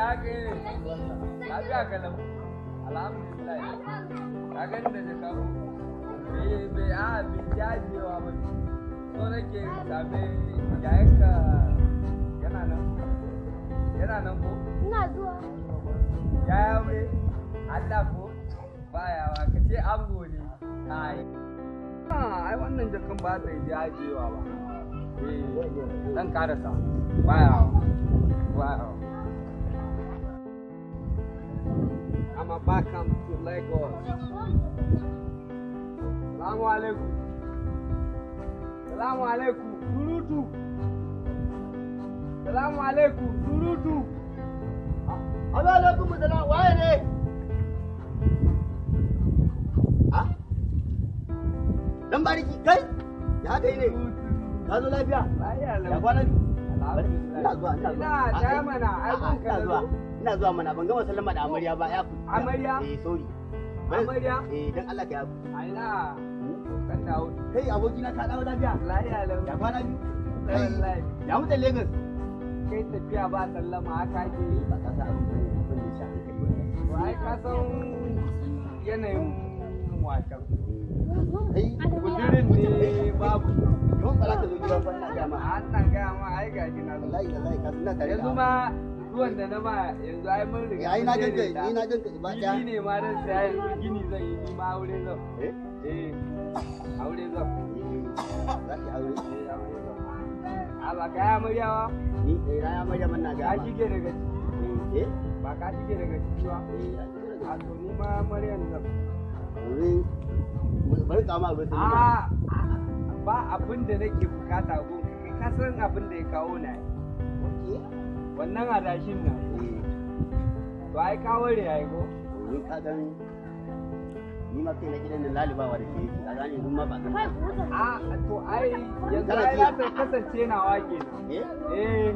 aka yi lafiya kalam alhamdulillah ka gani da jaka ko bai bai a bai jajewa ba so nake same yayanka yana nan yana nan ko Ina zuwa. ya yaure Allah ko bayawa ka ce ango ne ai ai wannan jakan ba ta yi jajewa ba eh dan karasa bayawa bayawa I'm back home to Lagos. Salamu alaikum. Salamu alaikum. Surutu. Salamu alaikum. Surutu. Assalamu alaikum salam waye ne? Ha? Dan bariki kai? Ya haka yi ne? Ka zo lafiya? Lafiya lau. Ya kwana biyu? Alhamdulillah. Ina zuwa, ina zuwa. Ina Ah, da eh. mana ai A'a, kun ka ina zuwa. zo. Ina zuwa mana ban gama sallama da amarya ba ya ku. Amarya? Eh sorry. Bari- Amarya? Eh dan Allah ka yafu. Ai na kan dawo. Kai abokina ka dawo lafiya? Lafiya lau. Ya kwana biyu? Wallahi. Ya mutan Lagos? Kai tafiya ba sallama haka ke yi. Ba ka sa abin bane abin da ya shafi kai wannan. To ai ka san yanayin wasan. Kai Kudirin ne babu. Yau ba za ka zo gidan fa ina gaya ma. An nan gaya ma ai ga gina zo. Wallahi wallahi ka suna tare da Yanzu ma zuwan da na ma yanzu ai mun riga. Ya yi na mun ganka daidaita. ni na ganka ba Gini ɗaya. ne ma dan saya yanzu gini zan yi ni ma aure zan. Eh? Eh. Aure zan. Za ki aure? Eh aure zan. A ba ka yi amaryawa? Ni eh na ya marya man na Ka gaya ma. shige daga ciki. Eh? Eh? Ba ka shige daga ciki ba. Eh, ya shigo daga A to ni ma amaryan zan. Yanzu bari ka ma ruwan sanyi. A ba abin da nake bukata ko ka san abin da ya kawo na yi. Okay. wannan adashin nan Eh, to ai ka ware yayi ko ni ka gan ni ma kai na gidan nan lalibawa da ke yake. Ka gane yanzu ma ba gan. Kai ku wuce. a to ai yanzu Kana ai ji? za ta kasance nawa kenan Eh? eh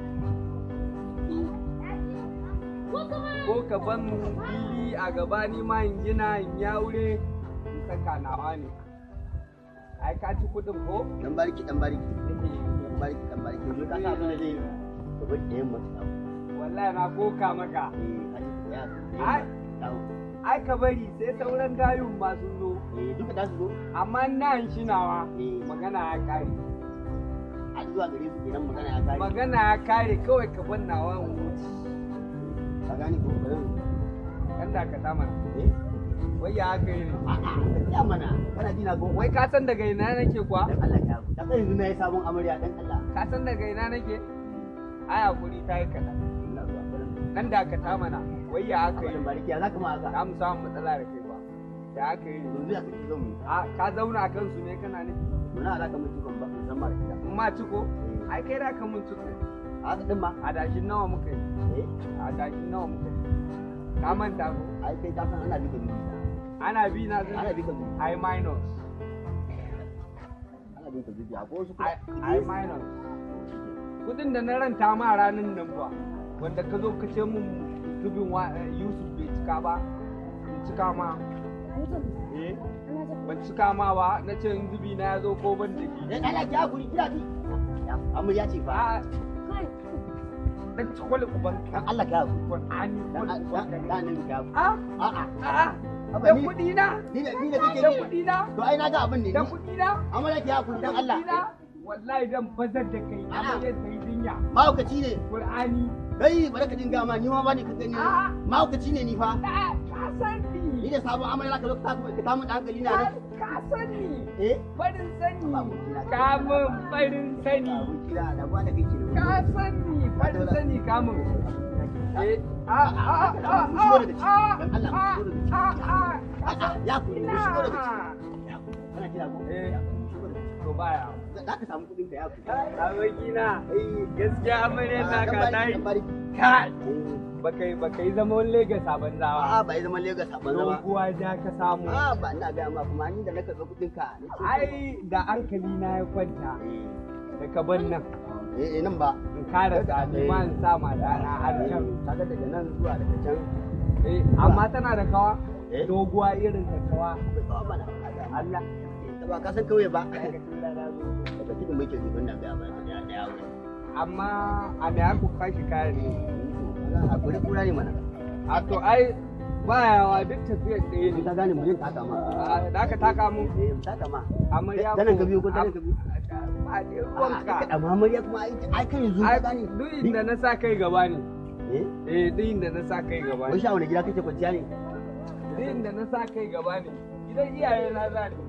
Ko kuma ko ka ban fili a gaba ni ma in gina in ya wure in saka nawa ne ai ka ci kudin ko Dan bariki dan bariki. Dan bariki dan bariki. Yanzu ka sa abin da zai yi. Ka bari ɗayan masu dawo. wallahi na koka maka Eh, ka ji ko ya. Ai. Dawo. ai ka bari sai sauran gayun masu zo Eh, duka za su zo. amma nan shi nawa Eh. magana ya kare a zuwa gare su kenan magana ya kare magana ya kare kawai ka ban nawa in wuce ka gane ko bari kan da ka sama eh wai ya haka yi ne a'a ya mana kana jina ko wai ka san daga ina nake kuwa dan Allah ya ku dan yanzu na yi sabon amarya dan Allah ka san daga ina nake ai hakuri ta yi kaɗan ina zuwa bari nan da ka ta mana wai ya haka yi abin bariki ya zaka ma haka za mu samu matsala da kai ba da haka yi yanzu ya kace zan mu a ka zauna a kansu ne kana ne muna alaka mun tukun ba mun san mara gida in ma ciko ai kai da ka mun ciko a haka din ma adashin nawa muka yi eh adashin nawa muka yi ka manta ko ai kai ka san ana bika bibi ana bi na ana zai bika bibi ai minus ana bika bibi a ko wasu ai ai minus kudin da na ranta ma ranar nan ba wanda ka zo ka ce mun tubin wa Yusuf bai cika ba in cika ma eh ban cika ma ba na ce in zubi na ya zo ko ban da shi dan Allah ya guri kira ki amarya ce fa a dan cikwale uban dan Allah ya guri Qur'ani dan kwale uban dan ka dan ya a a'a a Haba da ni- kudi na ni da ni da kake da ni kudi na to ai na ga abin ne da ni kudi na amarya ki hakuri dan Allah Kudi na, wallahi dan bazar da kai A'a. amma ya sai dinya mahaukaci ne Qur'ani kai bari ka dinga ma ni ma bani ka gani A'a. mahaukaci ne ni fa da ka san ni ni da sabon amarya ka zo ka samu ka samu da hankali na nan ka san ni eh farin sani Babu kira. kamun farin sani abun kira da ba da kake ka sani farin sani kamun eh a a a a Mu shigo daga ciki. a Dan Allah, mu shigo daga ciki. a a A'a, ya ku mu shigo daga ciki ina Ya ku. kana kira ko Eh. Ya ku, mu shigo daga ciki. to baya za ka samu kudin ka ya ku abokina gaskiya amaryar Ah, ta dan ka bari, ta yi dan bari. kai Eh, baka yi baka yi zaman Legas a banzawa a'a ba ya zama Lagos a banza ba doguwa ja ka samu a'a ba ina ga ma kuma ni da na karɓi kudin ka na ce ai da hankali na ya kwanta da ka ban nan eh eh nan ba in kara sami ma in sa matana har can kaga daga nan zuwa daga can eh amma tana da kawa Eh? doguwa irin ta kawa akwai tsawon mana Allah ta ba ka san kauye ba daga tun da na zo. daga cikin muke jibin nan ga ba da da yawo amma a me aka kwashi kayan ne a kuri kura ne mana a to ai bayawa duk tafiyar ɗaya in ne ka gane mu je taka ma A, da ka taka mun eh mu taka ma amarya ta nan ka biyo ko ta nan ka biyo ba ne a ruwanka amma amarya kuma ai ai kan yanzu ka ai gane duk inda na sa kai gaba ne eh eh duk inda na sa kai gaba wai ne sha wani gida kake kwanciya ne duk inda na sa kai gaba ne gidan iyaye na za ni